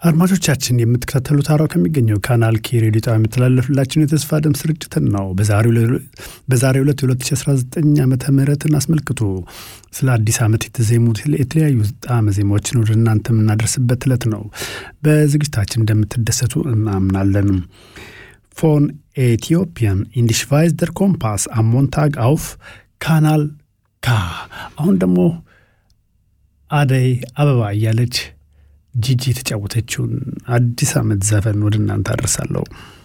አድማጮቻችን የምትከታተሉት ሐራው ከሚገኘው ካናል ኬ ሬዲዮ ጣቢያ የሚተላለፍላችሁን የተስፋ ድምፅ ስርጭትን ነው። በዛሬው ዕለት የ2019 ዓመተ ምህረትን አስመልክቶ ስለ አዲስ ዓመት የተዜሙ የተለያዩ ጣዕመ ዜማዎችን ወደ እናንተ የምናደርስበት ዕለት ነው። በዝግጅታችን እንደምትደሰቱ እናምናለን። ፎን ኤቲዮፒያን ኢንዲሽቫይዝ ደር ኮምፓስ አሞንታግ አውፍ ካናል ካ። አሁን ደግሞ አደይ አበባ እያለች ጂጂ የተጫወተችውን አዲስ ዓመት ዘፈን ወደ እናንተ አደርሳለሁ።